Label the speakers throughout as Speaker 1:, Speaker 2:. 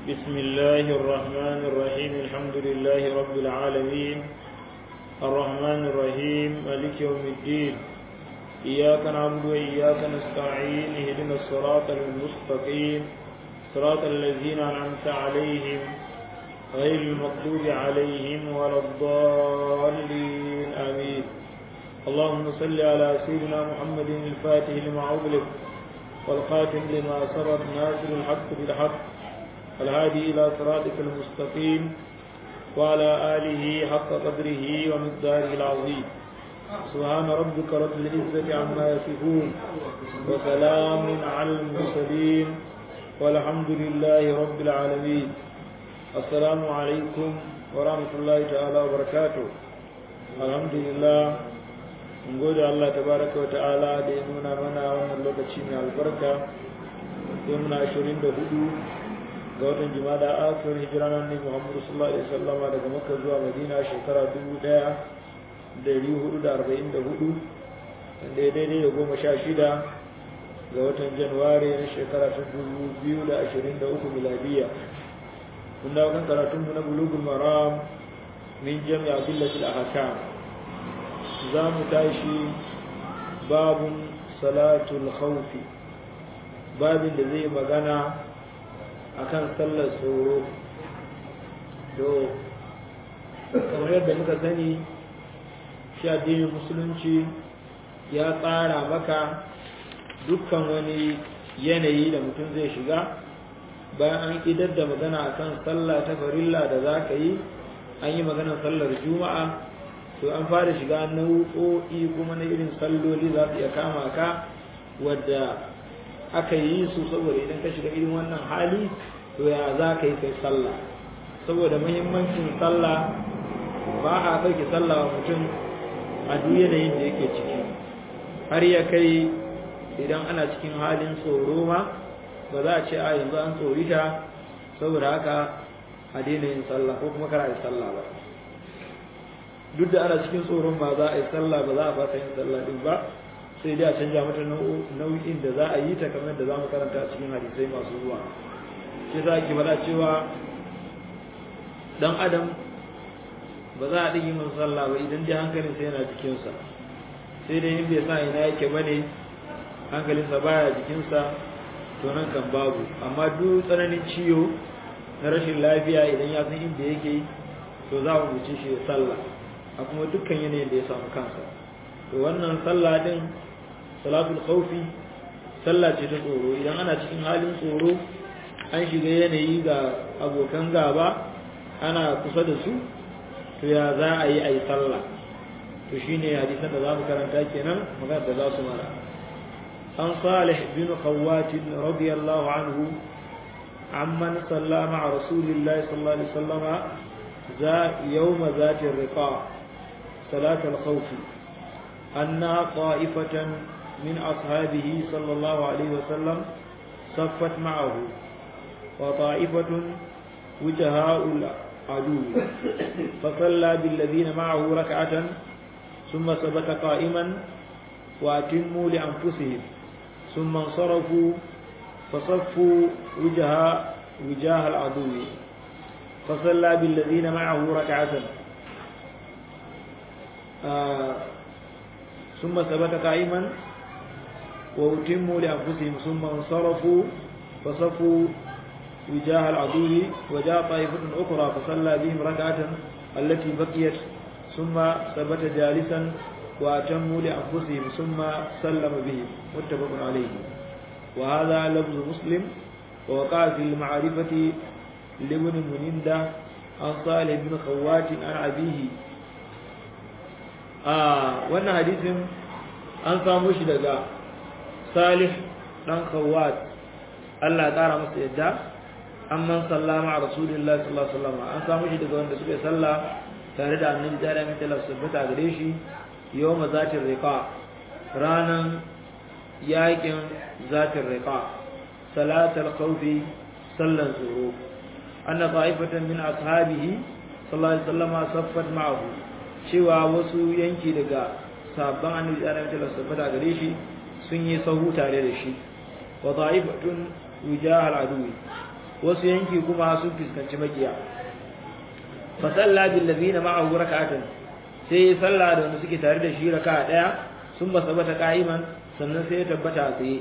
Speaker 1: بسم الله الرحمن الرحيم الحمد لله رب العالمين الرحمن الرحيم مالك يوم الدين إياك نعبد وإياك نستعين اهدنا الصراط المستقيم صراط الذين أنعمت عليهم غير المغضوب عليهم ولا الضالين آمين اللهم صل على سيدنا محمد الفاتح لما أغلق والخاتم لما سبق ناصر الحق بالحق الهادي إلى صراطك المستقيم وعلى آله حق قدره ومقداره العظيم سبحان ربك رب العزة عما يصفون وسلام على المرسلين والحمد لله رب العالمين السلام عليكم ورحمة الله تعالى وبركاته الحمد لله mun gode Allah tabaraka wa ta'ala da ya nuna mana wannan lokaci mai albarka sai muna 24 ga watan jimada akhir hijira nan ne Muhammadu sallallahu alaihi wasallama daga Makka zuwa Madina shekara 1444 wanda ya daidai da goma sha shida ga watan Januwari na shekara ta 2023 miladiya mun dawo kan karatunmu na bulugul maram min jami'a billatil ahkam za mu tashi babun salatul khawfi babin da zai magana akan sallar tsoro to kamar yadda muka sani shi addinin musulunci ya tsara maka dukkan wani yanayi da mutum zai shiga bayan an idar da magana akan sallah ta farilla da za ka yi an yi maganar sallar juma'a to an fara shiga nau'o'i kuma na irin salloli za su iya kama ka wadda aka yi su saboda idan ka shiga irin wannan hali to ya za ka yi kai sallah saboda muhimmancin sallah ba a ɗauki sallah wa mutum a duk yanayin da yake ciki har ya kai idan ana cikin halin tsoro ma ba za a ce a yanzu an tsorita saboda haka a daina yin sallah ko kuma kara yi sallah ba duk da ana cikin tsoron ba za a yi sallah ba za a fasa yin sallah din ba sai dai a canja mata nau'in da za a yi ta kamar da za mu karanta cikin hadisai masu zuwa shi za ki faɗa cewa dan adam ba za a ɗigi masa sallah ba idan dai hankalin sai yana jikinsa sai dai in bai sa ina yake ba ne hankalinsa baya jikinsa to nan kan babu amma duk tsananin ciwo na rashin lafiya idan ya san inda yake to za mu wuce shi sallah a kuma dukkan yanayin da ya samu kansa to wannan sallah din salatul khawfi sallah ce ta tsoro idan ana cikin halin tsoro an shiga yanayi ga abokan gaba ana kusa da su to ya za a yi a yi sallah to shine hadisan da za mu karanta kenan magana da za su mara an salih bin khawwat radiyallahu anhu amman salla ma'a rasulillahi sallallahu alaihi wasallama يوم ذات الرقاع صلاة الخوف أنها طائفة من أصحابه صلى الله عليه وسلم صفت معه وطائفة وجهاء العدو فصلى بالذين معه ركعة ثم ثبت قائما وأتموا لأنفسهم ثم انصرفوا فصفوا وجهاء وجاه العدو فصلى بالذين معه ركعة آه ثم ثبت قائما وأتموا لأنفسهم ثم انصرفوا فصفوا وجاه العدو وجاء طائفة أخرى فصلى بهم ركعة التي بقيت ثم ثبت جالسا وأتموا لأنفسهم ثم سلم بهم متفق عليه وهذا لفظ مسلم ووقع في المعرفة لابن منندة عن صالح بن خوات عن أبيه آه وانا حديث an samu shi daga salih dan khawat Allah ya kara masa yadda amman sallama a rasulullahi sallallahu alaihi wasallam an samu shi daga wanda suka salla tare da annabi da mai tala sabbata gare shi yawma zatir riqa ranan yakin zatir riqa salatul khawfi sallan zuru anna ta'ifatan min ashabihi sallallahu alaihi wasallam saffat ma'ahu cewa wasu yanki daga sabban annabi da annabi sallallahu alaihi wasallam gare shi sun yi sahu tare da shi wa ta'ifatun wijahal adui wasu yanki kuma sun fuskanci makiya fa salla bil ladina ma'ahu rak'atan sai ya salla da wanda suke tare da shi raka'a daya sun ba sabata qa'iman sannan sai ya tabbata a tsaye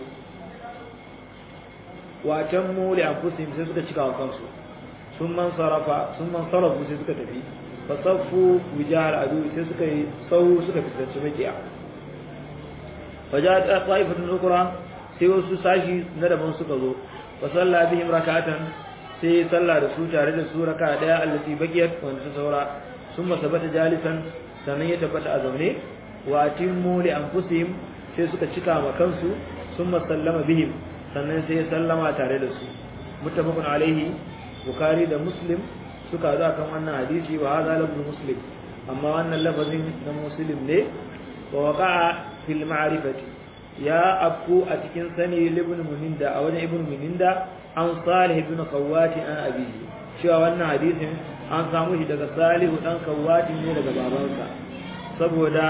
Speaker 1: wa tammu li anfusihim sai suka cika wa kansu sun man sarafa sun man sarafu sai suka tafi fa saffu wijahal adu sai suka yi sau suka fuskanci makiya fa ja'at ta'ifatun ukra sai wasu sashi na daban suka zo fa salla bihim rak'atan sai salla da su tare da su raka daya allati baqiyat wanda ta saura summa sabata jalisan sannan ya tabbata a zaune wa atimmu li anfusihim sai suka cika ma kansu summa sallama bihim sannan sai ya sallama tare da su muttafaqun alaihi bukhari da muslim suka zo kan wannan hadisi wa hadha lafzu muslim amma wannan lafazin na muslim ne wa waqa'a fil ma'rifati ya afku a cikin sani ibn muninda a wajen ibn muninda an salih ibn kawati an abihi cewa wannan hadisin an samu shi daga salihu dan kawati ne daga babansa saboda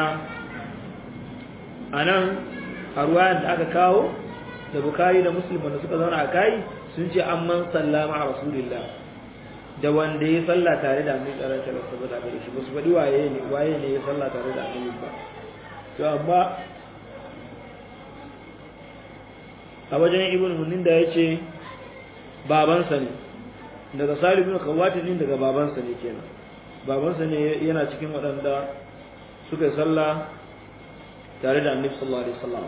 Speaker 1: anan a ruwayan da aka kawo da bukari da muslim wanda suka zauna a kai sun ce an man sallama a rasulillah da wanda ya salla tare da annabi sallallahu alaihi wasallam saboda gare shi ba su faɗi waye ne waye ne ya salla tare da annabi ba to amma a wajen ibn munin da ya ce babansa ne daga salih ibn kawati din daga babansa ne kenan babansa ne yana cikin waɗanda suka yi sallah tare da annabi sallallahu alaihi wasallam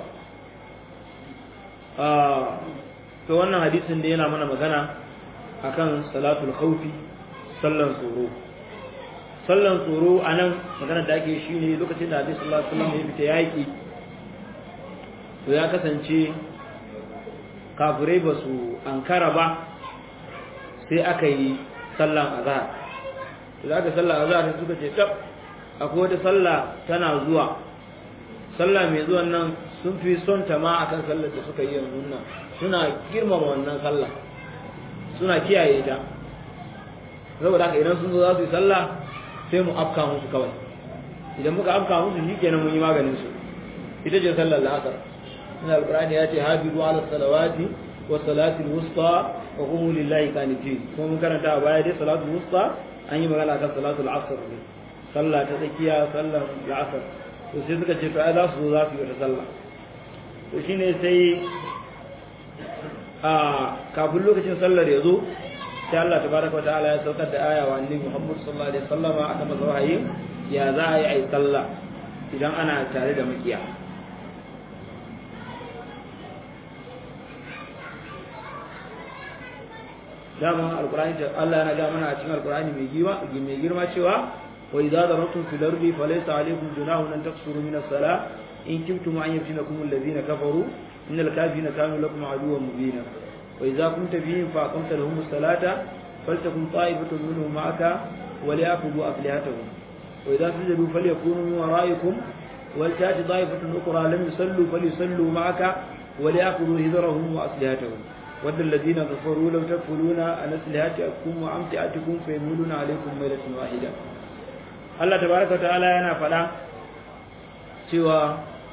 Speaker 1: ah to wannan hadisin da yana mana magana akan salatul khawfi sallan tsoro sallan tsoro anan magana da ake shi ne lokacin da annabi sallallahu alaihi wasallam ya fita yaki to ya kasance kafirai ba su ankara ba sai aka yi sallan azhar da aka sallan azhar sai suka ce tab akwai wata sallah tana zuwa sallah mai zuwan nan sun fi son ta ma akan sallar da suka yi yanzu nan suna girmama wannan sallah suna kiyaye ta saboda haka idan sun zo za su yi sallah sai mu afka musu kawai idan muka afka musu shi kenan mun yi maganin su ita ce sallar la'asar من القرآن يأتي حافظوا على الصلوات والصلاة الوسطى وقوموا لله قانتين kuma karanta a baya dai salatul wusta an yi magana kan salatul asr ne sallah ta tsakiya sallar la'asar to sai suka ce to ai za su zo za su yi wata sallah to shine sai a kafin lokacin sallar ya zo sai Allah tabaraka wa ta'ala ya saukar da aya wa annabi Muhammad sallallahu alaihi wasallam aka masa wahayi ya za a yi ai sallah idan ana tare da makiya dama alqur'ani da Allah yana ga mana a cikin alqur'ani mai girma mai girma cewa wa idza darabtum fil ardi falaysa alaykum junahun an taqsuru min as-salah in kuntum an yaftinakum alladhina kafaru innal kafirina kanu lakum aduwwan mubina wa idza kunta fihim fa aqamta lahum as-salata faltakum ta'ifatun minhum ma'aka wa liyakhudhu aflihatahum wa idza sajadu falyakunu min wara'ikum ولتأتي طائفة أخرى لم يصلوا فليصلوا معك وليأخذوا هذرهم وأسلحتهم ود الذين كفروا لو تكفلون عن أسلحتكم وأمتعتكم فيميلون عليكم ميلة واحدة الله تبارك وتعالى yana faɗa cewa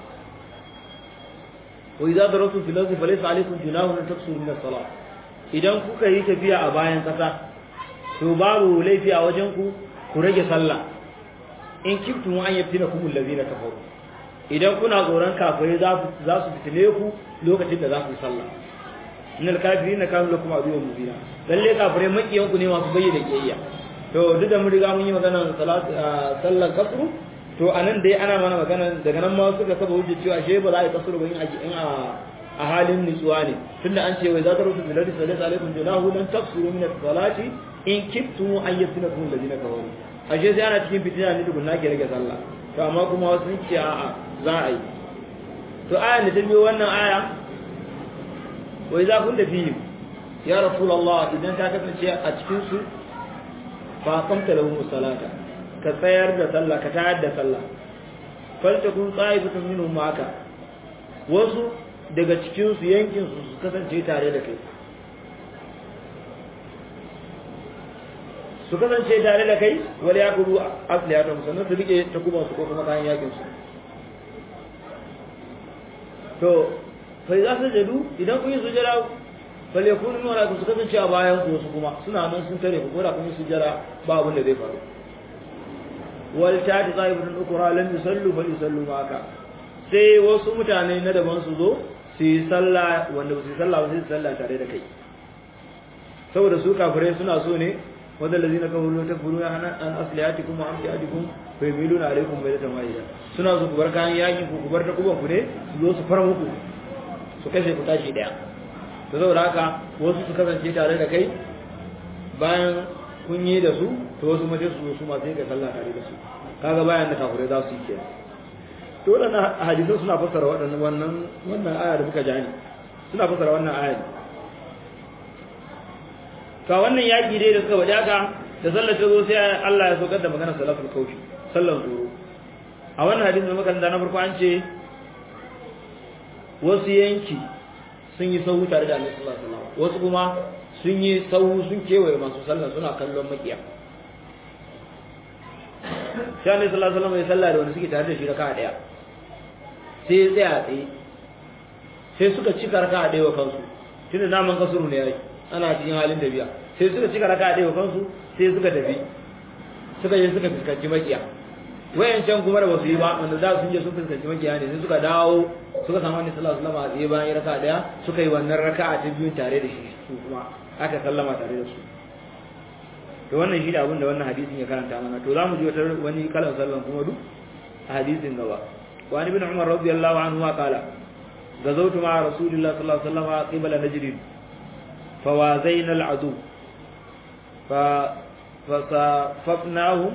Speaker 1: wa idza darabtum fil ardi falaysa alaykum junahun an taqsuru min as-salah idan kuka yi tafiya a bayan kasa to babu laifi a wajen ku ku rage sallah in kiftum an yaftinakum allazina kafaru idan kuna tsoron kafirai za su fitile ku lokacin da za ku yi sallah innal kafirina kanu lakum aduwwan mubina lalle kafirai makiyan ku ne masu bayyana kiyayya to duk da mun riga mun yi magana salat sallar kasru to anan dai ana mana magana daga nan ma suka saba hujja cewa she ba za a yi kasru ba in in a a halin nutsuwa ne tunda an ce wai za ta rusu bil hadisi sallallahu alaikum junahu lan tafsuru min as-salati in kiftum an yaftinakum alladhina kafaru ashe sai ana cikin fitina ne tukunna ke rage sallah to amma kuma wasu sun ce a'a za a yi to ayan da ta biyo wannan aya wa idza kunta fihim ya rasulullah idan ka kasance a cikin su fa qamta lahum salata ka tsayar da sallah ka tayar da sallah faltakun tsa'ifatun minhum ma'aka wasu daga cikin su yankin su su kasance tare da kai su kasance tare da kai wala ya kudu asliyatun sannan su rike takuban su ko kuma kayan yakin su to fa za su jadu idan kun yi sujada bal yakunu min wara'ikum su kasance a bayan ku wasu kuma suna nan sun tare ku ko da kun su jira ba abin da zai faru wal ta'ati ta'ifatun ukra lam yusallu fal yusallu ma'aka sai wasu mutane na daban su zo su yi sallah wanda ba su yi sallah ba sai su sallah tare da kai saboda su kafirai suna so ne wadda lazina kafaru ta furu an an aslihatikum wa amtiatikum fa yamiluna alaikum baydatan wahida suna so ku bar kayan yaki ku ku bar ta kuban ku ne su zo su fara muku su kashe ku tashi daya to saboda haka wasu su kasance tare da kai bayan kun yi da su to wasu mace su zo su ma sai ka sallah tare da su kaga bayan da kafirai za su yi kenan to waɗannan hadisan suna fassara waɗannan wannan wannan aya da muka jani suna fassara wannan aya ka wannan yaki dai da suka wadaka da sallar ta zo sai Allah ya saukar da magana salatul kaufi sallar tsoro a wannan hadisin da muka da na farko an ce wasu yanki sun yi sahu tare da Annabi sallallahu alaihi wasallam wasu kuma sun yi sahu sun kewaye masu sallar suna kallon makiya sai Annabi sallallahu alaihi wasallam ya sallah da wanda suke tare da shi raka'a daya sai ya tsaya tsaye sai suka cika raka a ɗaya kansu tunda naman kasuru ne yayi ana cikin halin tafiya sai suka cika raka a ɗaya kansu sai suka tafi suka je suka fuskanci makiya wayancan kuma da basu yi ba wanda za su je sun fuskanci makiya ne sai suka dawo suka samu wani sallallahu alaihi wasallam a tsaye bayan raka ɗaya suka yi wannan raka'a ta biyun tare da shi su kuma aka sallama tare da su to wannan shi da abin da wannan hadisin ya karanta mana to za mu ji wata wani kalan sallan kuma duk a hadisin gaba وعن ابن عمر رضي الله عنهما قال غزوت مع رسول الله صلى الله عليه وسلم قبل نجد فوازينا العدو ف... فصففناهم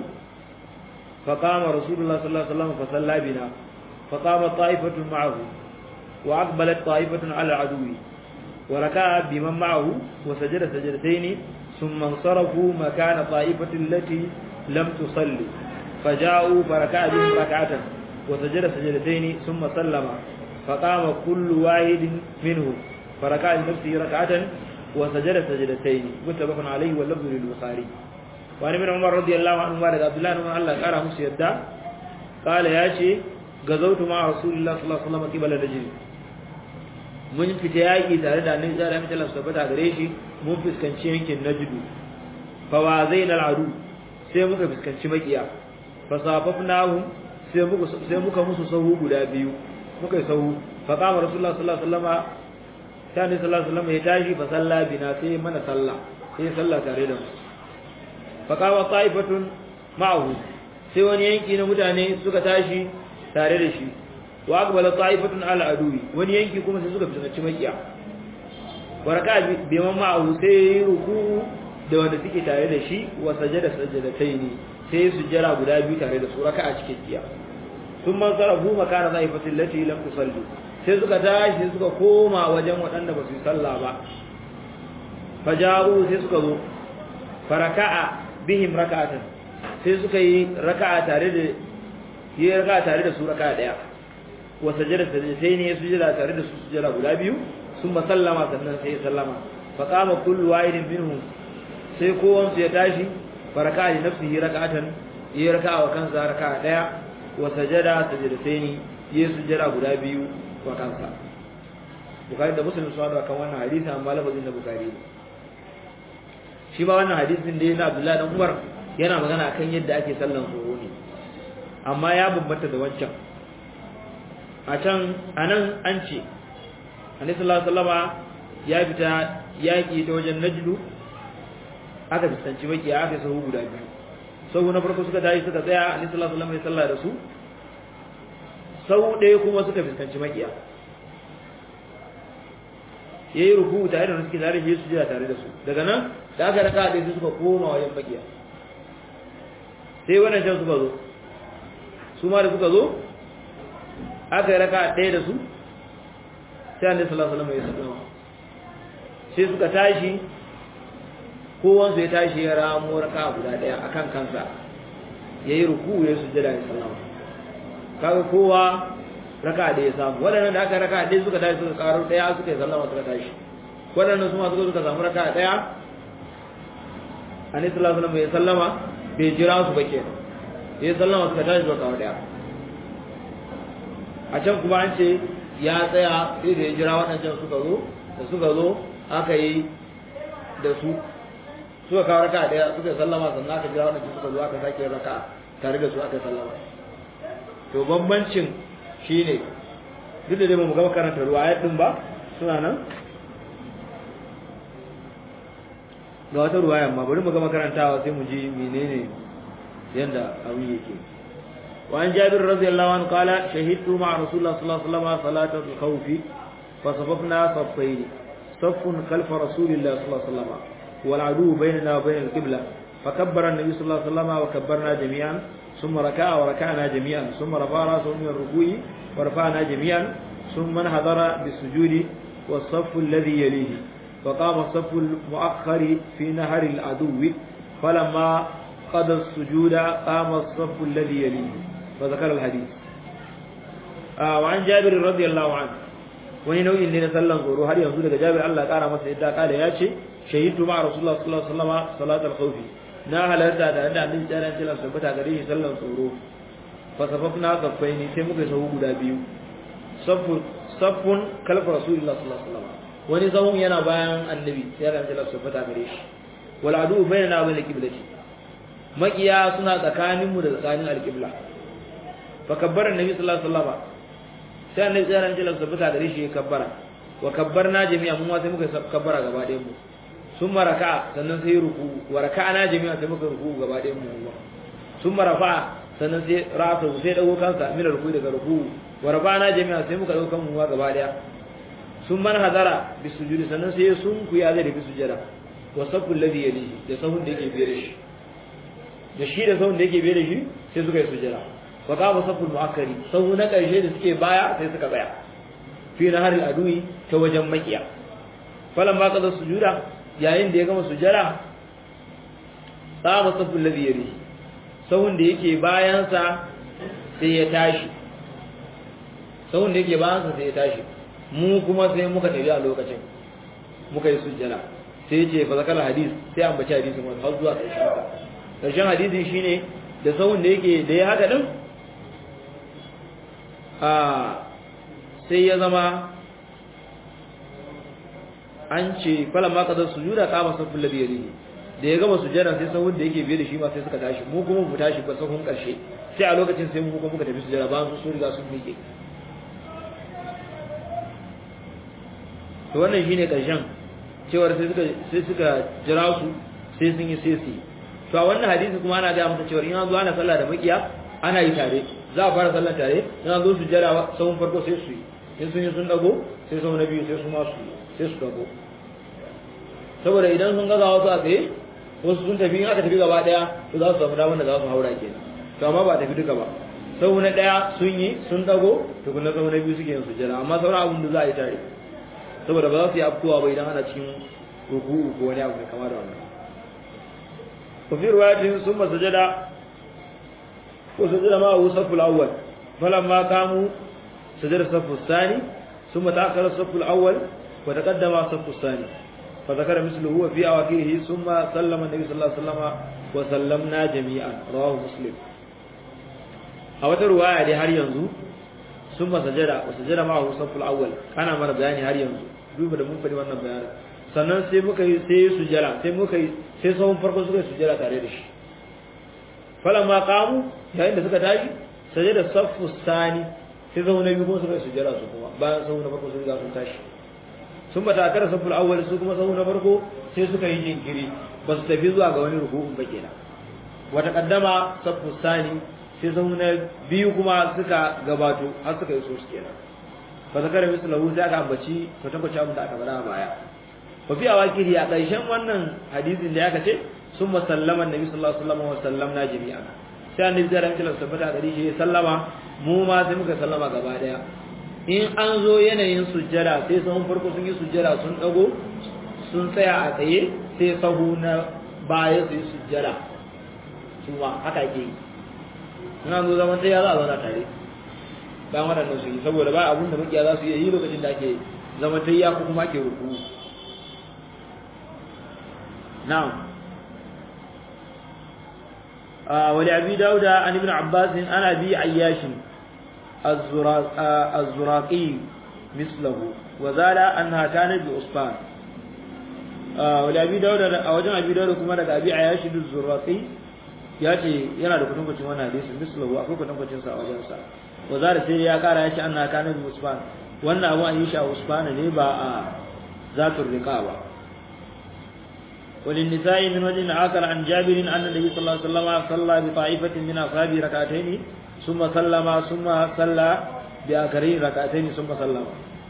Speaker 1: فقام رسول الله صلى الله عليه وسلم فصلى بنا فقام طائفة معه وأقبلت طائفة على العدو وركع بمن معه وسجد سجدتين ثم انصرفوا مكان طائفة التي لم تصلي فجاءوا فركع بهم ركعة وسجد سجدتين ثم سلم فقام كل واحد منهم فركع لنفسه ركعة وسجد سجدتين متفق عليه واللفظ للبخاري وعن ابن عمر رضي الله عنهما رضي عبد الله بن الله قال musu yadda قال يا شي غزوت مع رسول الله صلى الله عليه وسلم قبل الرجل mun fita yaƙi tare da annabi sallallahu alaihi wasallam tabbata gare shi mun fuskanci yankin najdu fa wa zainal adu sai muka fuskanci makiya fa safafnahum sai muka sai muka musu sahu guda biyu muka yi sahu fa qama rasulullah sallallahu alaihi wasallam sai annabi sallallahu alaihi wasallam ya tashi fa salla bina sai mana sallah sai sallah tare da mu fa qama ta'ifatun ma'ahu sai wani yanki na mutane suka tashi tare da shi wa aqbala ta'ifatun ala aduwi wani yanki kuma sai suka fuskanci makiya baraka bi man ma'ahu sai ruku da wanda suke tare da shi wa sajada sajadataini sai su jira guda biyu tare da su raka'a cikin tiya sun man sarafu makana zaifatin lati lam tusalli sai suka tashi suka koma wajen waɗanda ba su yi sallah ba fajaru sai suka zo faraka'a bihim raka'atan sai suka yi raka'a tare da yi raka'a tare da su raka'a daya wa sajada sajdatai ne su jira tare da su sujada guda biyu sun ba sallama sannan sai sallama fa qama kullu wahidin minhum sai kowan su ya tashi faraka'a li nafsihi raka'atan yi raka'a wa kansa raka'a daya wa sajada sajdatai yi sujada guda biyu wa kansa bukari da muslim sun kan wannan hadisi amma lafazin da bukari shi ba wannan hadisin da yana Abdullahi dan Umar yana magana akan yadda ake sallan tsoro ne amma ya bambanta da wancan a can anan an ce Annabi sallallahu alaihi wasallama ya fita yaki ta wajen Najdu aka fuskanci maki aka sahu guda biyu sahu na farko suka tashi suka tsaya Annabi sallallahu alaihi wasallama ya salla da su sau ɗaya kuma suka fuskanci makiya ya yi ruku tare da suke tare da su jira tare da su daga nan da aka raka ɗaya su suka koma wajen makiya sai wannan can suka zo su ma da suka zo aka yi raka ɗaya da su sai an da sallallahu alaihi ya sallama sai suka tashi kowansu ya tashi ya ramo raka guda ɗaya akan kansa ya yi ruku ya sujjada ya sallama kaga kowa raka da ya samu waɗannan da aka raka ɗaya suka tashi suka karo ɗaya suka yi sallama suka tashi waɗannan su ma suka suka samu raka ɗaya annabi sallallahu alaihi wasallam ya sallama bai jira su ba kenan ya sallama suka tashi suka kawo ɗaya a can kuma an ce ya tsaya sai da ya jira waɗancan suka zo da suka zo aka yi da su suka kawo raka daya suka sallama sannan aka jira wannan suka zo aka sake raka tare da su aka sallama to bambancin shine duk da dai ba mu gama karanta ruwayat din ba suna nan ga wata ruwaya amma bari mu gama karantawa sai mu ji menene yanda abin yake وعن جابر رضي الله عنه قال شهدت مع رسول الله صلى الله عليه وسلم صلاة الخوف فصففنا صفين صف خلف رسول الله صلى الله عليه وسلم والعدو بيننا وبين القبلة فكبر النبي صلى الله عليه وسلم وكبرنا جميعا ثم ركع وركعنا جميعا ثم رفع راسه من الركوع ورفعنا جميعا ثم انحدر بالسجود والصف الذي يليه فقام الصف المؤخر في نهر العدو فلما قضى السجود قام الصف الذي يليه فذكر الحديث آه وعن جابر رضي الله عنه wani nau'in ne na sallan tsoro har yanzu daga Jabir Allah kara masa yadda kala ya ce shahidu ma Rasulullah sallallahu alaihi wasallam salatul khawf na halarta da da annabi tsara ce la tabbata gare shi sallan tsoro fa safafna saffaini sai muka sahu guda biyu saffun saffun kalfa Rasulullah sallallahu alaihi wasallam wani sahun yana bayan annabi tsara ce la tabbata gare shi wal adu bainana wa bain qiblati makiya suna tsakaninmu da tsakanin alqibla fa kabbara annabi sallallahu alaihi wasallam sai annabi sai ran jilan sabata gare shi ya kabbara wa kabbarna jami'a mun sai muka kabbara gaba ɗayan mu sun maraka sannan sai ruku wa raka'ana jami'a sai muka ruku gaba ɗayan mu sun marafa sannan sai rasa sai dago kansa min ruku daga ruku wa rafa'ana jami'a sai muka dago kan mu gaba ɗaya sun man hadara bi sujudi sannan sai sun ku ya zai da bi sujada wa sabul ladhi yalihi da sahun da yake biye da shi da shi da sahun da yake biye da shi sai suka yi sujada wa qama saful muakkari sahu na karshe da suke baya sai suka tsaya fi nahar al-adui ta wajen makiya falan ba kaza sujuda yayin da ya gama sujada qama saful ladhi yari sahun da yake bayan sa sai ya tashi sahun da yake bayan sa sai ya tashi mu kuma sai muka tafi a lokacin muka yi sujjada sai ya ce fa zakar hadis sai an bace hadisin wannan har zuwa ƙarshen sa ƙarshen hadisin shine da sahun da yake da ya haka din a sai ya zama an ce falan ma kadar sujuda kama safin ladhi yalihi da ya gama sujjada sai sahun da yake biye da shi ma sai suka tashi mu kuma mu tashi ba sahun karshe sai a lokacin sai mu kuma muka tafi sujjada ba su sun riga sun miƙe to wannan shine karshen cewar sai suka sai suka jira su sai sun yi sai su to a wannan hadisi kuma ana ga masa cewar in an zo ana sallah da makiya ana yi tare za a fara sallar tare in an zo su jira sahun farko sai su yi in sun yi sun dago sai sahun na biyu sai su ma su sai su dago saboda idan sun gaza wasu a tsaye wasu sun tafi in aka tafi gaba daya to za su samu damar da za su haura kenan to amma ba tafi duka ba sau na daya sun yi sun dago to kuma sau na biyu suke yin sujjada amma sauran abin da za a yi tare saboda ba za su yi afkowa ba idan ana cikin ruku'u ko wani abu mai kama da wannan ko fi ruwayatin sun ba sujjada ko sujjada ma hu saful awwal falamma kamu sujjada saful sani ثم تأخر الصف الأول وتقدم الصف الثاني فذكر مثله وفي أواخره ثم سلم النبي صلى الله عليه وسلم وسلمنا جميعا رواه مسلم أو رواية دي هر ينزو ثم سجد وسجد معه الصف الأول أنا مر بياني هر ينزو duba da mun faɗi wannan bayanin sannan sai muka yi sai sujjara sai muka yi sai sahun farko suka yi sujjara tare da shi falamma qamu yayin da suka tashi sajada saffu sani sai sahun na biyu kuma suka yi sujjara su kuma bayan sahun na farko sun riga sun tashi sun bata akara saful awwal su kuma sahu na farko sai suka yi jinkiri ba su tafi zuwa ga wani ruku'un ba kenan wata kaddama safu sani sai sahu na biyu kuma suka gabato har suka yi so su kenan ba zakara mislahu sai aka ambaci kwatankwaci abin da aka faɗa a baya wa fi awakiri a ƙarshen wannan hadisin da ya ce sun masallama annabi sallallahu alaihi wasallam wa sallamna jami'an sai annabi zai ramta tabbata gari shi ya sallama mu ma sai muka sallama gaba daya in an zo yanayin sujjada sai sahun farko sun yi sujjada sun dago sun tsaya a tsaye sai sahu na baya su yi sujjada su ma haka ke yi in an zo zaman tsaya za a zauna tare bayan waɗannan su yi saboda ba abun da makiya za su iya yi lokacin da ake zaman tayya ko kuma ake ruku na'am ولأبي داود عن ابن عباس عن أبي عياش الزراقي مثله وزال أنها كانت بأسبان wali abi dauda a wajen abi dauda kuma daga abi ayashi zurraqi ya ce yana da kutankucin wannan hadisin mislahu akwai kutankucin sa a wajen sa wa zara sai ya kara ya ce anna kana bi usman wannan abu an yi shi a usman ne ba a zatul riqa ba وللنساء من وجه آخر عن جابر أن النبي صلى الله عليه وسلم صلى بطائفة من أصحابه ركعتين ثم سلم ثم صلى بآخرين ركعتين ثم سلم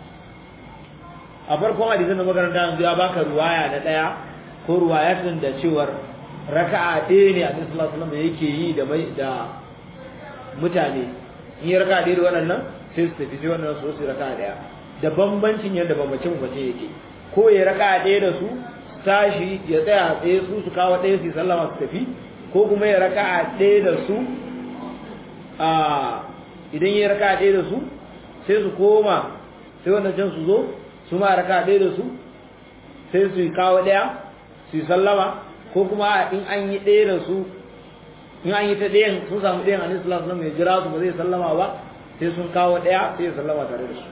Speaker 1: a farkon hadisin da makaranta yanzu ya baka ruwaya na daya ko ruwayatin da cewar raka'a ɗaya ne a sallallahu alaihi wasallam yake yi da mai da mutane in yi raka'a ɗaya da waɗannan sai su tafi sai wannan su su raka'a ɗaya da bambancin yadda bambace bambace yake ko ya raka'a ɗaya da su tashi ya tsaya tsaye su su kawo ɗaya su sallama su tafi ko kuma ya raka'a ɗaya da su a idan ya raka'a ɗaya da su sai su koma sai wannan can su zo su ma raka ɗaya da su sai su yi kawo ɗaya su yi sallama ko kuma in an yi ɗaya da su in an yi ta ɗayan sun samu ɗayan anis sallallahu alaihi jira su ba zai sallama ba sai sun kawo ɗaya sai ya sallama tare da su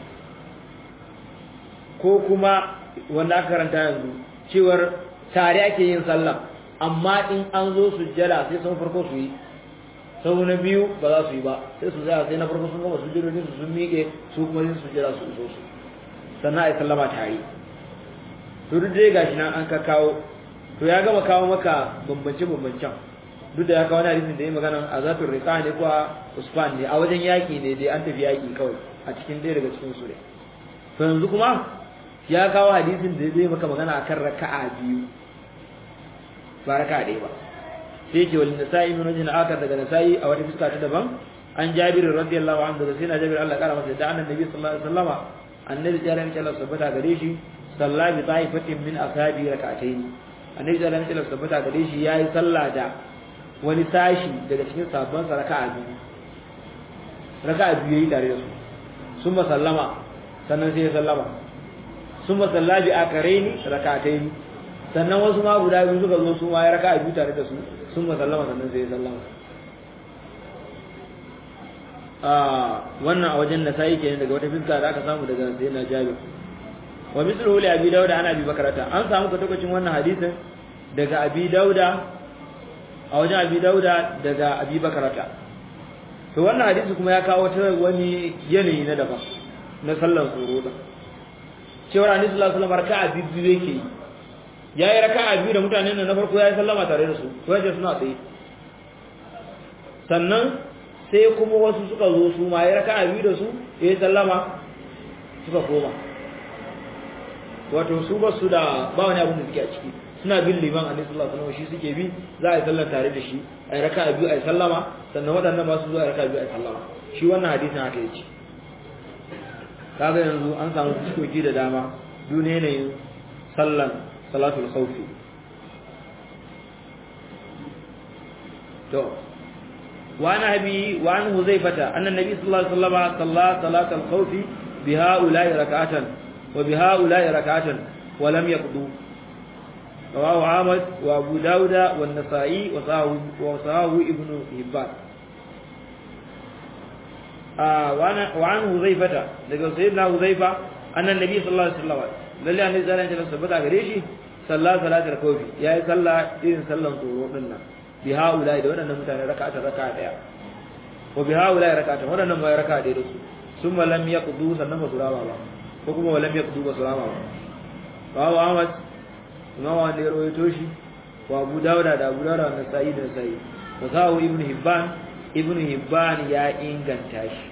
Speaker 1: ko kuma wanda aka karanta yanzu cewar tare ake yin sallah amma in an zo su jira sai sun farko su yi sau na biyu ba za su yi ba sai su tsaya sai na farko sun gama su jirorin su sun miƙe su kuma su jira su iso su sannan a yi sallama tare to duk dai gashi nan an ka kawo to ya gama kawo maka bambance bambancen duk da ya kawo wani hadisin da ya magana a zatun rika ne ko a usman ne a wajen yaƙi ne dai an tafi yaƙi kawai a cikin ɗaya daga cikin su ne to yanzu kuma ya kawo hadisin da zai maka magana akan raka'a biyu ba raka'a ɗaya ba sai ce wal nasa'i min wajhin akar daga nasa'i a wata fuska ta daban an jabir radiyallahu anhu daga sai na jabir Allah ya kara masa da annabi sallallahu alaihi wasallama annabi ya rami Allah sabbata gare shi salla bi ta'ifatin min ashabi rak'atayn annabi ya rami Allah sabbata gare shi yayi sallah da wani sashi daga cikin sabban sa raka'a biyu raka'a biyu yayi tare da su summa sallama sannan sai ya sallama summa salla bi akaraini rak'atayn sannan wasu ma guda biyu suka zo su ma ya raka'a biyu tare da su summa sallama sannan sai ya sallama wannan a wajen da sai kenan daga wata fiska da aka samu daga sayyidina Jabir wa mithluhu li Abi Dawud an Abi Bakrata an samu katokacin wannan hadisin daga Abi Dauda a wajen Abi Dauda daga Abi Bakrata to wannan hadisi kuma ya kawo ta wani yanayi na daban na sallar tsoro da cewa Annabi sallallahu alaihi wasallam raka'a biyu yake yi yayi raka'a biyu da mutanen nan na farko yayi sallama tare da su to yaje suna tsaye sannan sai kuma wasu suka zo su ma ya raka biyu da su ya sallama suka koma wato su ba su da ba wani abin da suke a ciki suna bin liman a sallallahu alaihi wasallam shi suke bi za a yi sallar tare da shi a yi raka biyu a yi sallama sannan waɗannan ba su zo a yi raka biyu a yi sallama shi wannan hadisin haka yace kaga yanzu an samu fuskoki da dama duniya yanayin sallan salatul khawfi to وعن أبي وعن هزيفة أن النبي صلى الله عليه وسلم صلى صلاة الخوف بهؤلاء ركعة وبهؤلاء ركعة ولم يقضوا رواه عامد وأبو داود والنسائي وصاه ابن هبان آه وعن هزيفة لقد سيدنا هزيفة أن النبي صلى الله عليه وسلم لله أن يزال أن يثبت غريشي صلى صلاة الخوف يا صلى إذن صلى صورنا bi haula da waɗannan mutane raka'atan raka'a daya wa bi haula raka'atan waɗannan ma raka'a daya da su summa lam yaqdu sannan ba su rama ba ko kuma lam yaqdu ba su rama ba bawo Ahmad imam wanda ya rawaito shi wa Abu Dawud da Abu Dawud da Nasa'i da Nasa'i wa sahu Ibn Hibban Ibn Hibban ya inganta shi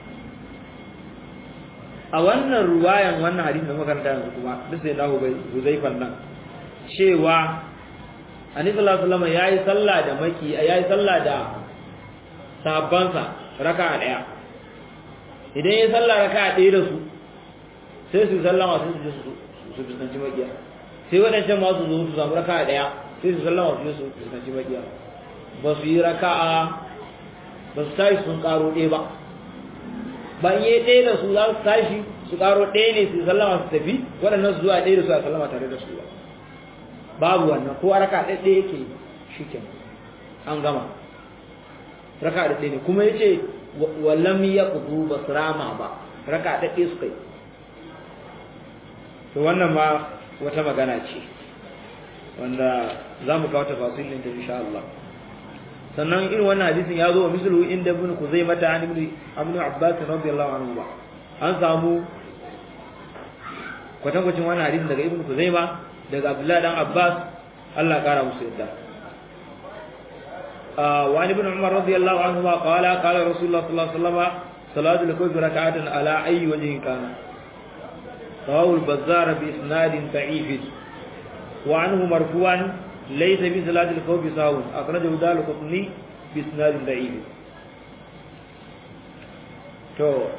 Speaker 1: a wannan ruwayan wannan hadisi da makaranta yanzu kuma duk sai dawo bai Huzaifan nan cewa Annabi sallallahu alaihi wasallam yayi sallah da maki yayi sallah da sahabbansa raka'a daya idan yayi sallah raka'a daya da su sai su sallama sai su su su fuskanci makiya sai wadancan ma su zo su samu raka'a daya sai su sallama su su fuskanci makiya ba su yi raka'a ba su tashi sun karo ɗaya ba ban yi ɗaya da su za su tashi su karo ɗaya ne su sallama su tafi waɗannan su zuwa ɗaya da su a sallama tare da su ba babu wannan ko raka ɗaɗɗe yake shi ke an gama raka ɗaɗɗe ne kuma ya ce wallam ya kudu ba su rama ba raka ɗaɗɗe su kai to wannan ma wata magana ce wanda za mu kawo tafasilin ta insha Allah sannan irin wannan hadisin ya zo wa mislu inda ibn Kuzaimah ta ibn Ibn Abbas radiyallahu anhu ba an samu kwatankwacin wannan hadisin daga ibn Kuzaimah daga Abdullah dan Abbas Allah kara musu yadda wa ibn Umar radiyallahu anhu ma qala qala Rasulullah sallallahu alaihi wasallam salatu al-khawf rak'atan ala ayyi wajhin kana rawahu al-Bazzar bi isnad da'if wa anhu marfu'an ليس في صلاة الخوف سهو أخرجه دار القطني بإسناد ضعيف تو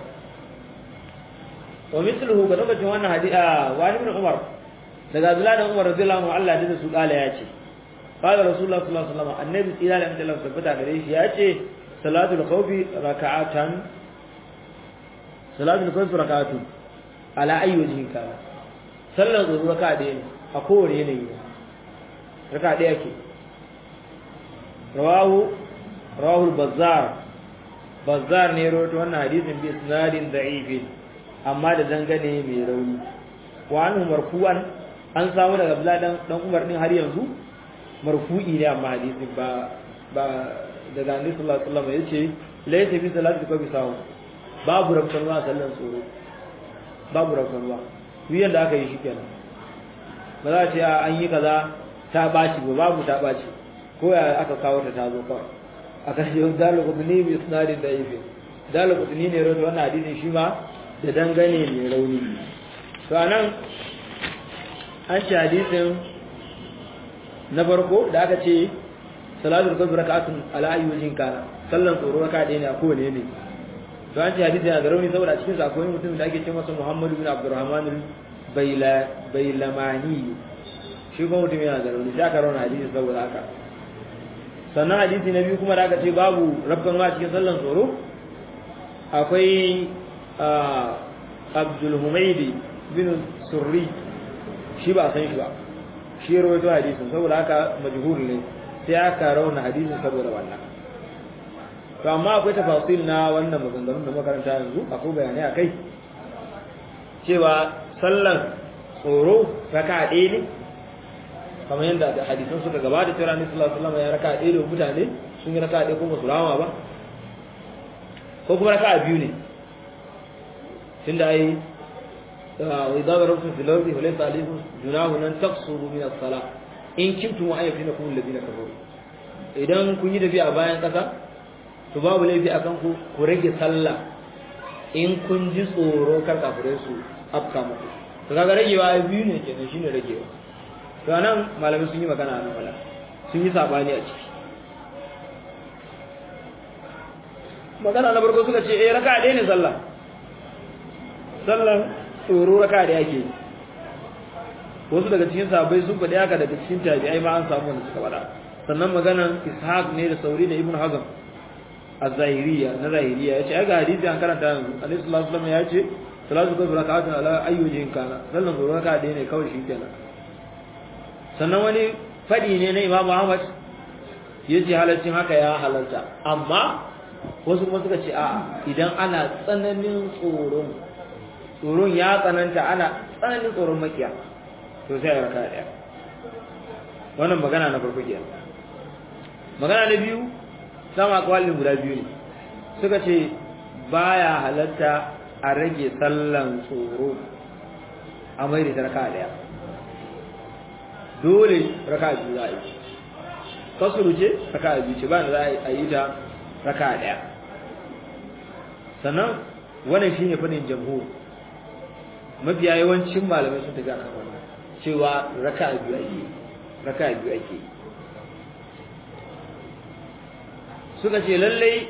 Speaker 1: ومثله كتبت وانا حديث آه وعن ابن عمر daga Abdullah da Umar radiyallahu anhu Allah da su kala ya ce qala rasulullah sallallahu alaihi wasallam annabi tsira da Allah tabbata gare shi ya ce salatul khawfi raka'atan salatul khawfi raka'atun ala ayi wajhin kana sallar zuwa raka'a da ne a kowane yanayi raka ɗaya ke rawahu rawahu bazzar bazzar ne rawaito wannan hadisin bi isnadin da'if amma da dangane mai rauni wa anhu marfu'an an samu daga Abdullah dan dan Umar din har yanzu marfu'i ne amma hadisin ba ba daga Annabi sallallahu alaihi wasallam yace laysa fi salati ko bi sawu babu rabbanwa sallan tsoro babu rabbanwa wiyan da aka yi shikenan ba za a ce an yi kaza ta baci ba babu ta baci ko ya aka kawo ta tazo kawai aka ce dalu qudni bi isnadin da'if dalu qudni ne rawaito wannan hadisin shi ma da dangane mai rauni to anan an ce hadisin na farko da aka ce salatul qadr rak'atun ala ayyujin kana sallan tsoro raka ɗaya ne a kowane ne to an ce hadisin yana da rauni saboda cikin sa akwai mutum da ake ce masa Muhammadu bin Abdurrahman al-Bailamani shi kuma mutum yana da rauni sai aka rauna hadisi saboda haka sannan hadisi na biyu kuma da aka ce babu rabban ma cikin sallan tsoro akwai abdul humaidi bin surri shi ba san shi ba shi ya rawaito hadisin saboda haka majhul ne sai aka rauna hadisin saboda wannan to amma akwai tafasil na wannan maganganun da makaranta yanzu akwai bayanai akai cewa sallan tsoro raka ɗaya ne kamar yadda da hadisan suka gabata cewa Annabi sallallahu alaihi wasallam ya raka ɗaya da mutane sun yi raka ɗaya ko basu rama ba ko kuma raka biyu ne tunda ai wa idza darabtum fil ardi fa laysa alaykum junahu an taqsuru min as-salah in kuntum ayyafinakum alladhina kafaru idan kun yi tafiya a bayan kasa to babu laifi akan ku ku rage sallah in kun ji tsoro kar kafirai su afka muku to kaga ragewa biyu ne kenan shine ragewa to nan malamai sun yi magana nan wala sun yi sabani a ciki magana na farko suka ce eh raka ɗaya ne sallah sallan tsoro raka ɗaya ake wasu daga cikin sahabbai sun faɗi haka daga cikin tabi'ai ma an samu wanda suka faɗa sannan maganan ishaq ne da sauri da ibn hazm az-zahiriya na zahiriya yace ai ga hadisi an karanta yanzu alaihi salatu wasallam ya ce salatu qabla rak'atin ala ayyujin kana sallan tsoro raka ɗaya ne kawai shi kenan sannan wani faɗi ne na Imam Ahmad yace halaccin haka ya halalta amma wasu kuma suka ce a idan ana tsananin tsoron tsoron ya tsananta ana tsananin tsoron makiya to sai ya raka daya wannan magana na farko kenan magana na biyu sama kwalin guda biyu ne suka ce baya halatta a rage sallan tsoro a mai da raka daya dole raka biyu za a yi kasuru ce raka biyu ce ba da za a yi ta raka daya sannan wannan shine fadin jamhur mafiya yawancin malamai sun tafi akan wannan cewa raka biyu ake raka biyu ake suka ce lallai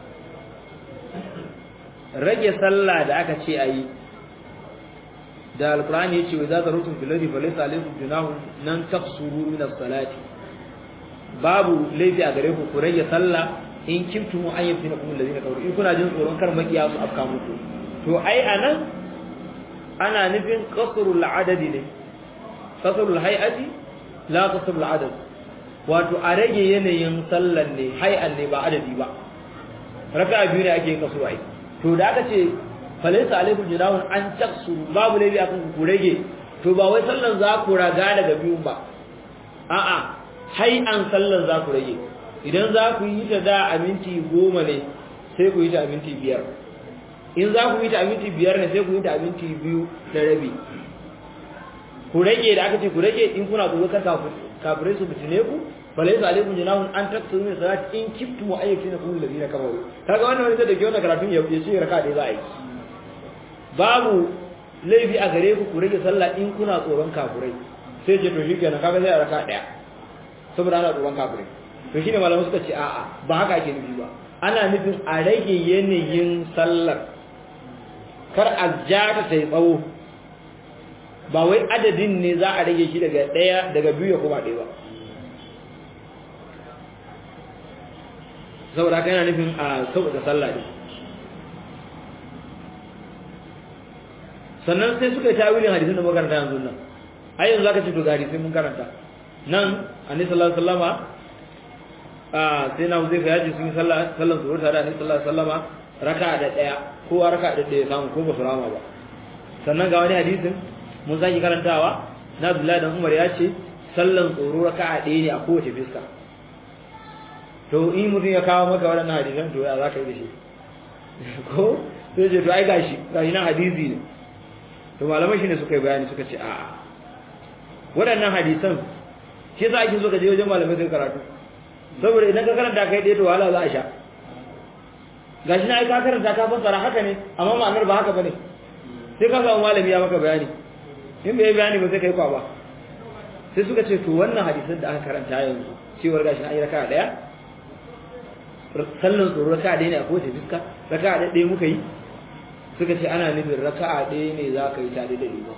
Speaker 1: rage sallah da aka ce a yi da alkur'ani ya ce wa za ta rutun filari fa laysa alaykum junahun nan taqsuru min as-salati babu laifi a gare ku ku rage sallah in kuntum an yafina kum alladhina kafaru in kuna jin tsoron kar makiya su afka muku to ai anan ana nufin qasrul adadi ne qasrul hay'ati la qasrul adad wato a rage yanayin sallan ne hay'an ne ba adadi ba raka'a biyu ne ake yin kasu ai to da aka ce falaysa alaikum junahun an taksuru babu laifi akan ku rage to ba wai sallan za ku raga daga biyun ba a'a hai an sallan za ku rage idan za ku yi ta da a minti goma ne sai ku yi ta a minti biyar in za ku yi ta a minti biyar ne sai ku yi ta a minti biyu da rabi ku rage da aka ce ku rage in kuna tsoro kar kafirai su fitine ku falaysa alaikum junahun an taqsuru min salati in kiftum ayyakina kum alladhina kafaru kaga wannan wani da ke wannan karatun ya ce raka dai za a yi babu laifi a gare ku ku rage sallah in kuna tsoron kafirai sai ce to shikenan kaga sai a raka daya saboda ana tsoron kafirai to shine malamai suka ce a'a ba haka ake nufi ba ana nufin a rage yanayin sallar kar a ja ta sai tsawo ba wai adadin ne za a rage shi daga daya daga biyu ya koma ɗaya ba saboda haka yana nufin a sauƙaƙa sallah ne sannan sai suka yi tawilin hadisin da makaranta yanzu nan ai yanzu zaka ce to ga hadisi mun karanta nan annabi sallallahu alaihi wasallama a sai na zai ya ji sun yi sallah sallan zuwa tare da annabi sallallahu alaihi wasallama raka'a da daya kowa raka'a da daya samu ko ba su rama ba sannan ga wani hadisin mun sake karantawa na Abdullahi dan Umar ya ce sallan tsoro raka'a daya ne a kowace fiska to in mutum ya kawo maka waɗannan hadisan to ya za ka yi da shi ko sai ce to ai gashi gashi nan hadisi ne to malamai shine suka yi bayani suka ce a'a waɗannan hadisan shi yasa ake so ka je wajen malamai kai karatu saboda idan ka karanta kai ɗaya to wahala za a sha gashi na ai ka karanta ka fassara haka ne amma ma'anar ba haka bane sai ka samu malami ya maka bayani in bai bayani ba sai kai kwaba sai suka ce to wannan hadisan da aka karanta yanzu cewar gashi na yi raka ɗaya sallan tsoro raka ɗaya ne a kowace fiska raka ɗaya muka yi suka ce ana nufin raka'a ɗaya ne za ka yi tare da liman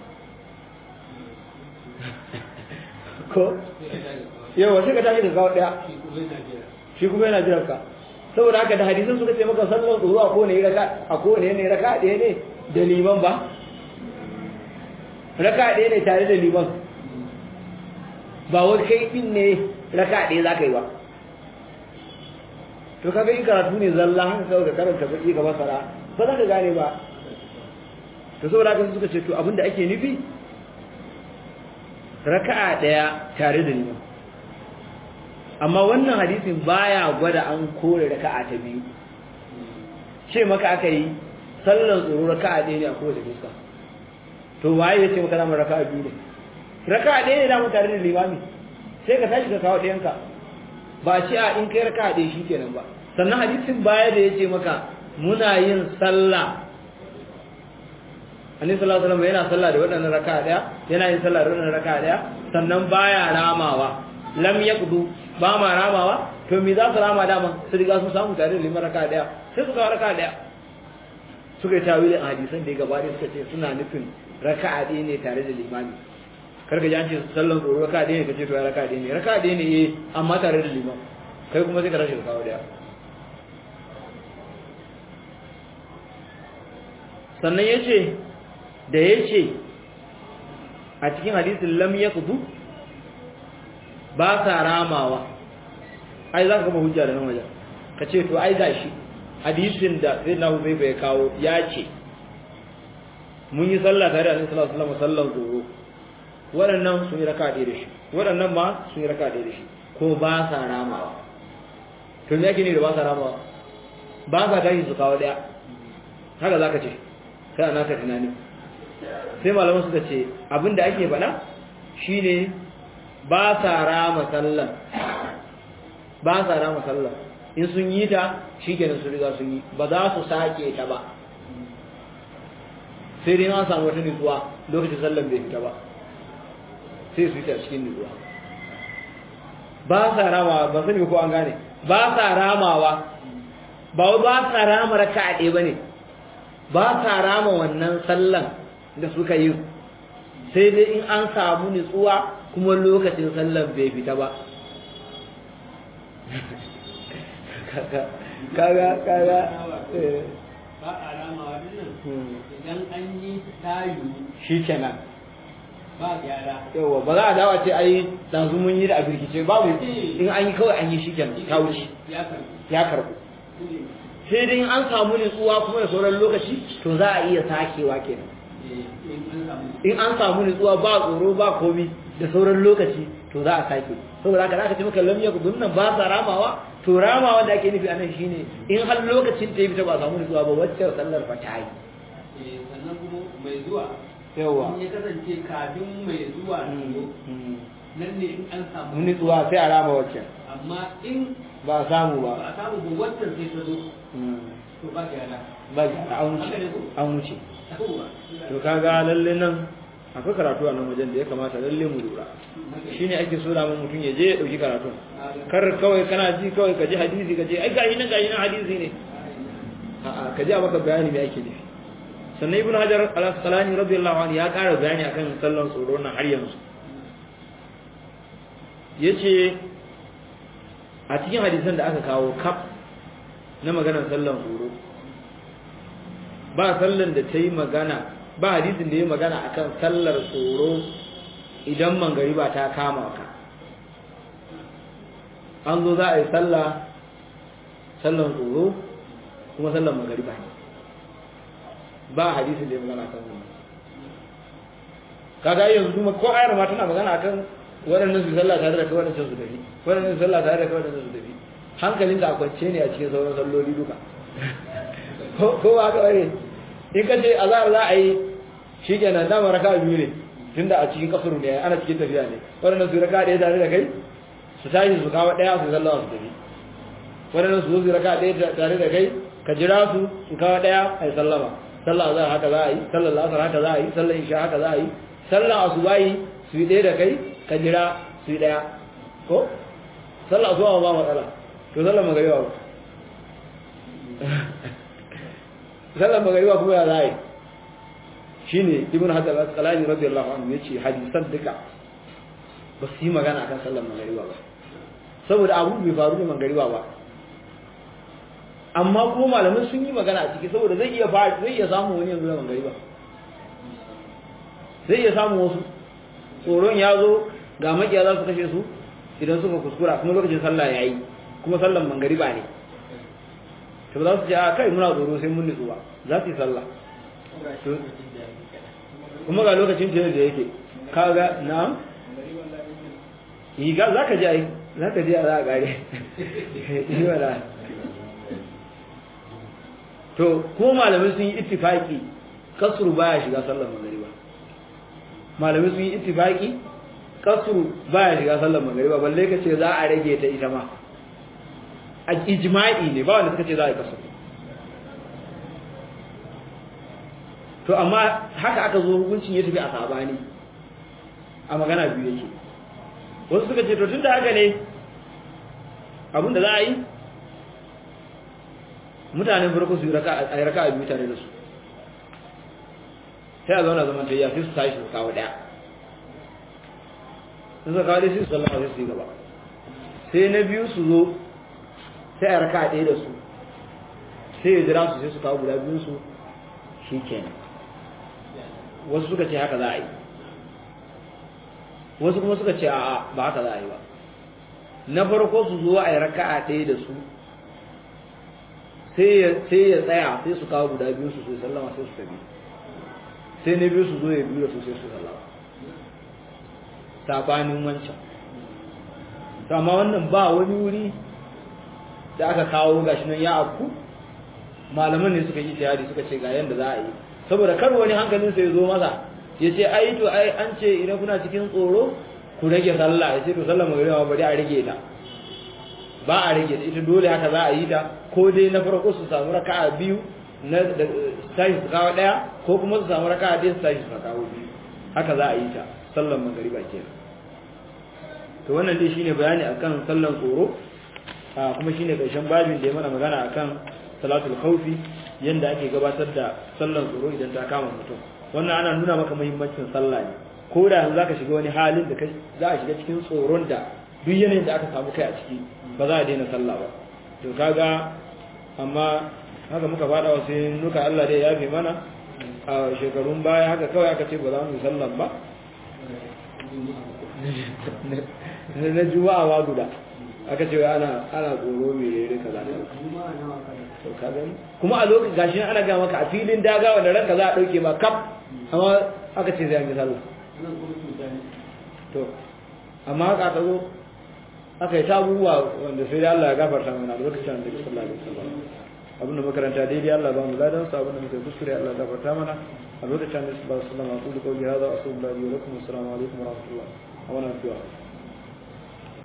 Speaker 1: ko yawa sai ka tashi da kawo ɗaya shi kuma yana jiran ka saboda haka da hadisan suka ce maka sallan tsoro a kowane raka a kowane ne raka ɗaya ne da liman ba raka ɗaya ne tare da liman ba wani kai ɗin ne raka ɗaya za ka yi ba to kaga in karatu ne zalla haka kawai ka karanta baki ka masara ba za ka gane ba to saboda haka suka ce to abinda ake nufi raka'a daya tare da liman amma wannan hadisin baya gwada an kore raka'a ta biyu ce maka aka yi sallan tsoro raka'a ɗaya ne a kowace fuska to waye ya ce maka zama raka'a biyu ne raka'a ɗaya ne damu tare da limami sai ka tashi ka kawo ɗayanka ba ce a in kai raka'a ɗaya shi kenan ba sannan hadisin baya da ya ce maka muna yin sallah annabi sallallahu alaihi wasallam yana sallah da wadannan raka'a daya yana yin sallah da wadannan raka'a daya sannan baya ramawa lam yaqdu ba ma ramawa to me za su rama dama su riga sun samu tare da liman raka'a daya sai su kawo raka'a daya suka yi tawilin hadisan da ya gabata suka ce suna nufin raka'a ɗaya ne tare da limami karka ji an ce sallan tsoro raka'a ɗaya ne kace to ya raka'a ɗaya ne raka'a ɗaya ne eh amma tare da liman kai kuma sai ka tashi ka kawo daya sannan ya ce da ya ce a cikin hadisin lam ya kudu ba sa ramawa ai za ka kama hujja da nan wajen ka ce to ai gashi hadisin da zai na zai bai kawo ya ce mun yi sallah tare da sallallahu alaihi wasallam sallan zoro waɗannan sun yi raka ɗaya da shi waɗannan ma sun yi raka ɗaya da shi ko ba sa ramawa to me yake ne da ba sa ramawa ba sa tashi su kawo ɗaya haka za ka ce sai ana ka tunani sai malaman suka ce abinda ake faɗa shine ba sa rama sallan ba sa rama sallan in sun yi ta shikenan su riga sun yi ba za su sake ta ba sai dai an samu wata nutsuwa lokacin sallan bai fita ba sai su yi ta cikin nutsuwa ba sa ramawa ba sani ko an gane ba sa ramawa ba ba sa rama raka'a ɗaya bane ba sa rama wannan sallan da suka yi sai dai in an samu nutsuwa kuma lokacin sallan bai fita ba kaga kaga
Speaker 2: ba a rama wannan idan an yi tayu
Speaker 1: shi kenan
Speaker 2: ba gyara
Speaker 1: yawa ba za a dawa ce ai ɗazu mun yi da a birkice babu in an yi kawai an yi shi kenan ta wuce
Speaker 2: ya karbi
Speaker 1: ya karɓu sai dai in an samu nutsuwa kuma da sauran lokaci to za a iya sakewa kenan
Speaker 2: in an samu
Speaker 1: in an samu nutsuwa ba tsoro ba komi da sauran lokaci to za a sake saboda haka aka ce maka lam yakun nan ba sa ramawa to ramawa da ake nufi anan shine in har lokacin ta yi fita ba samu nutsuwa ba wacce sallar fa ta yi
Speaker 2: Eh, sannan kuma mai zuwa
Speaker 1: yawa
Speaker 2: in ya kasance kafin mai zuwa ta zo nan ne in an samu
Speaker 1: nutsuwa sai a rama wacce
Speaker 2: amma in
Speaker 1: ba a samu
Speaker 2: ba
Speaker 1: ba
Speaker 2: a samu ba wancan sai ta zo to ba ka yada
Speaker 1: ba an wuce an wuce
Speaker 2: yawwa
Speaker 1: to kaga lalle nan akwai karatu a nan wajen da ya kamata lalle mu lura shine ake so da mutum ya je ya dauki karatu kar kawai kana ji kawai ka ji hadisi ka je ai gashi nan gashi nan hadisi ne a'a ka ji a maka bayani me ake nufi sannan ibnu hajar al-asqalani radiyallahu anhu ya ƙara bayani akan sallan tsoro nan har yanzu yace a cikin hadisan da aka kawo kaf na maganar sallan tsoro ba sallan da ta yi magana ba hadisin da ya magana akan sallar tsoro idan mangariba ta kama ka an zo za a yi sallah sallan tsoro kuma sallan mangariba ne ba hadisin da ya magana akan wannan kaga yanzu kuma ko ayar ma tana magana akan waɗannan su sallah tare da kai waɗannan su tafi waɗannan su sallah tare da kai waɗannan su tafi hankalin da a kwance ne a cikin sauran salloli duka ko ko ba ka bare in ka ce azhar za a yi shikenan dama raka biyu ne tunda a cikin kasuru ne ana cikin tafiya ne waɗannan su raka ɗaya tare da kai su tashi su kawo ɗaya su sallah su tafi waɗannan su zo su raka ɗaya tare da kai ka jira su su kawo ɗaya a yi sallama sallah azhar haka za a yi sallar lasar haka za a yi sallar isha haka za a yi sallar asubahi su yi ɗaya da kai ka jira su yi ɗaya ko sallar asuba ba matsala to sallar magariba ba sallar magariba kuma ya za a yi shi ne ibn hajar al-asqalani radiyallahu anhu yace hadisan duka ba su yi magana akan sallar magariba ba saboda abu bai faru da magariba ba amma ko malamai sun yi magana a ciki saboda zai iya fara zai iya samu wani yanzu da magariba zai iya samu wasu tsoron ya zo ga makiya za su kashe su idan suka kuskura kuma lokacin sallah ya yi kuma sallan magariba ne to ba za su ce a kai muna tsoro sai mun nutsu ba za su yi sallah kuma ga lokacin da yake kaga na yi ga za ka ji ai za ka ji a za a kare yi wala to ko malamai sun yi ittifaki kasuru baya shiga sallar magariba malamai sun yi ittifaki kasuru baya shiga sallar magariba balle ka ce za a rage ta ita ma a ijma'i ne ba wanda suka ce za a yi kasuru to amma haka aka zo hukuncin ya tafi a sabani a magana biyu yake wasu suka ce to tun da haka ne abinda za a yi mutanen farko su yi raka a biyu tare da su sai a zauna zaman tayya sai su tashi su kawo daya sun suka kawo dai sai su sallama sai su yi gaba sai na biyu su zo sai a raka a ɗaya da su sai ya jira su sai su kawo guda biyun su shi kenan wasu suka ce haka za a yi wasu kuma suka ce a'a ba haka za a yi ba na farko su zo a yi raka a ɗaya da su sai ya tsaya sai su kawo guda biyu su sai sallama sai su tafi sai na biyu su zo ya biyu da su sai su sallama sabanin wancan to amma wannan ba wani wuri da aka kawo gashi nan ya afku malaman ne suka yi tayari suka ce ga yanda za a yi saboda kar wani hankalin sai ya zo masa ya ce ai to ai an ce idan kuna cikin tsoro ku rage sallah ya ce to sallah magana bari a rage ta ba a rage ta ita dole haka za a yi ta ko dai na farko su samu raka'a biyu na tashi su kawo daya ko kuma su samu raka'a ɗaya su tashi su kawo biyu haka za a yi ta sallan magariba kenan to wannan dai shine bayani akan sallan tsoro a kuma shine karshen babin da ya mana magana akan salatul khawfi yanda ake gabatar da sallan tsoro idan ta kama mutum wannan ana nuna maka muhimmancin sallah ne ko da yanzu zaka shiga wani halin da za a shiga cikin tsoron da duk yanayin da aka samu kai a ciki ba za a daina sallah ba to kaga amma haka muka fada wa sai nuka Allah dai ya fi mana a shekarun baya haka kawai aka ce ba za mu yi sallan ba na juma'a ma guda aka ce ana ana tsoro mai rere kaza to ka gani kuma a lokacin gashi ana ga maka a filin daga wanda ranka za a dauke ma kaf amma aka ce sai an yi sallah to amma haka ta zo aka yi ta abubuwa wanda sai dai Allah ya gafarta mana a lokacin da sallallahu alaihi wasallam abin da makaranta daidai Allah ba mu ladan sa abin da muke kuskure Allah ya gafarta mana a lokacin da sallallahu alaihi wasallam aqulu qawli hadha wa sallallahu alaihi wa sallam assalamu alaikum wa rahmatullah wa barakatuh